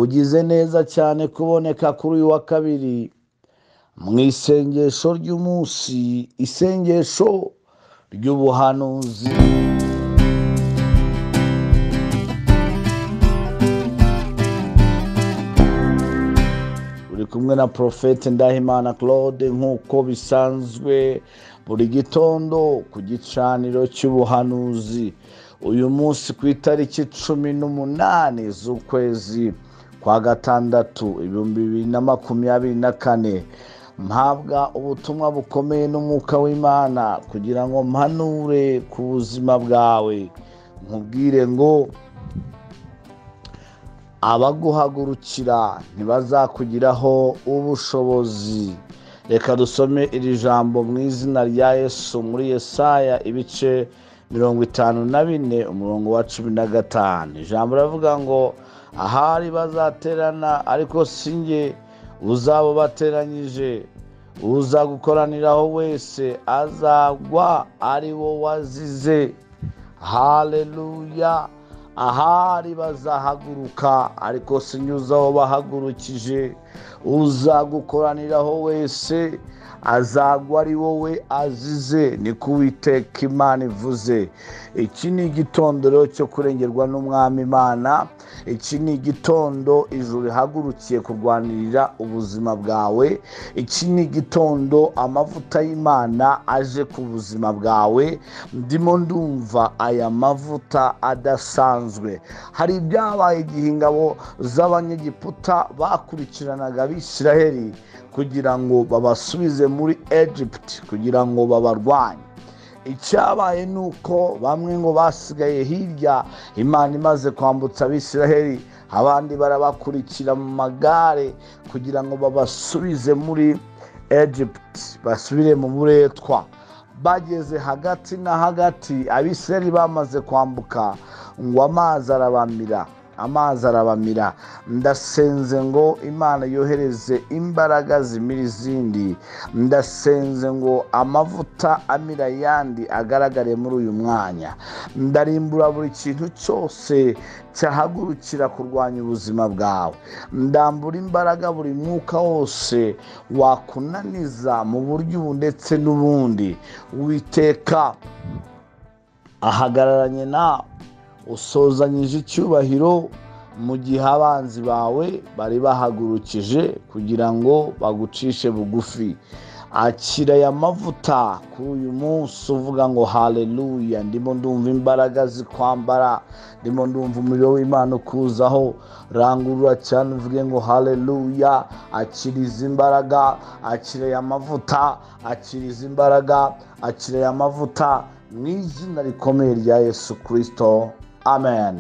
ugize neza cyane kuboneka kuri uyu wa kabiri mu isengesho ry'umunsi isengesho ry'ubuhanuzi uri kumwe na porofete ndahimana claude nk'uko bisanzwe buri gitondo ku gicaniro cy'ubuhanuzi uyu munsi ku itariki cumi n'umunani z'ukwezi kwa gatandatu ibihumbi bibiri na makumyabiri na kane mpabwa ubutumwa bukomeye n'umwuka w'imana kugira ngo mpanure ku buzima bwawe nkubwire ngo abaguhagurukira ntibazakugiraho ubushobozi reka dusome iri jambo mu izina rya yesu muri yesaya ibice mirongo itanu na bine umurongo wa cumi na gatanu ijambo riravuga ngo ahari bazaterana ariko si njye uzaba bateranyije uza gukoraniraho wese azagwa ari wo wazize haleluya ahari bazahaguruka ariko sinyuze aho bahagurukije uzagukoraniraho wese azagwa ari wowe azize ni kuwiteka imana ivuze iki ni igitondoro cyo kurengerwa n'umwami imana iki ni igitondo ijuru rihagurukiye kurwanirira ubuzima bwawe iki ni igitondo amavuta y'imana aje ku buzima bwawe ndimo ndumva aya mavuta adasanzwe hari ibyabaye igihe ingabo z'abanyegiputa bakurikiranaga abisiraheli kugira ngo babasubize muri egypt kugira ngo babarwanye icyabaye ni uko bamwe ngo basigaye hirya imana imaze kwambutsa abisiraheli abandi barabakurikira mu magare kugira ngo babasubize muri egypt basubire mu buretwa bageze hagati na hagati abisiraheli bamaze kwambuka ngo amazi arabamira amazi arabamira ndasenze ngo imana yohereze imbaraga zimira izindi ndasenze ngo amavuta amira ayandi agaragare muri uyu mwanya ndarimbura buri kintu cyose cyahagurukira kurwanya ubuzima bwawe ndambura imbaraga buri mwuka wose wakunaniza mu buryo ubu ndetse n'ubundi witeka ahagararanye nawe usozanyije icyubahiro mu gihe abanzi bawe bari bahagurukije kugira ngo bagucishe bugufi akira aya mavuta kuri uyu munsi uvuga ngo haleluya ndimo ndumva imbaraga zikwambara ndimo ndumva umuriro w'imana ukuzaho rangurura cyane uvuge ngo haleluya akira izi mbaraga akira aya mavuta akira izi mbaraga akira aya mavuta mu izina rikomeye rya yesu kirisito amen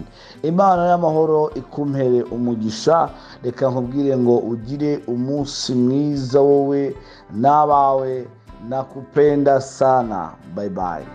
imana y'amahoro ikumpere umugisha reka nkubwire ngo ugire umunsi mwiza wowe n'abawe nakupenda sana bayibayi